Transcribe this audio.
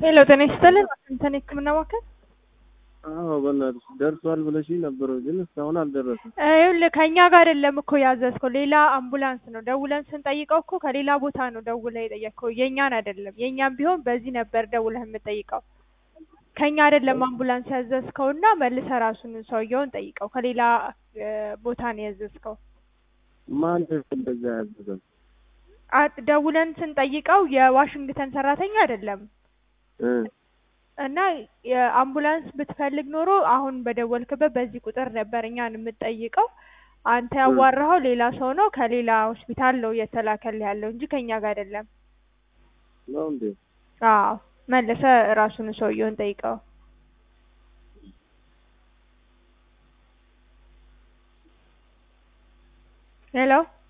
ሄሎ ጤና ይስጥልን ዋሽንግተን የህክምና ማዕከል አዎ በእናትሽ ደርሷል ብለሽኝ ነበር፣ ግን እስካሁን አልደረሰም። ይኸውልህ ከእኛ ጋር አይደለም እኮ ያዘዝከው ሌላ አምቡላንስ ነው። ደውለን ስንጠይቀው እኮ ከሌላ ቦታ ነው ደውለህ የጠየቅከው የእኛን አይደለም። የእኛም ቢሆን በዚህ ነበር ደውለህ የምጠይቀው። ከእኛ አይደለም አምቡላንስ ያዘዝከው እና መልሰህ ራሱን ሰውየውን ጠይቀው። ከሌላ እ ቦታ ነው ያዘዝከው። ማን እንደዛ ያዘዘው? አ- ደውለን ስንጠይቀው የዋሽንግተን ሰራተኛ አይደለም እ እና የአምቡላንስ ብትፈልግ ኖሮ አሁን በደወልክበት በዚህ ቁጥር ነበር እኛን የምትጠይቀው። አንተ ያዋራኸው ሌላ ሰው ነው፣ ከሌላ ሆስፒታል ነው እየተላከልህ ያለው እንጂ ከእኛ ጋር አይደለም። ነው እንዴ? አዎ መልሰ ራሱን ሰውየውን ጠይቀው። ሄሎ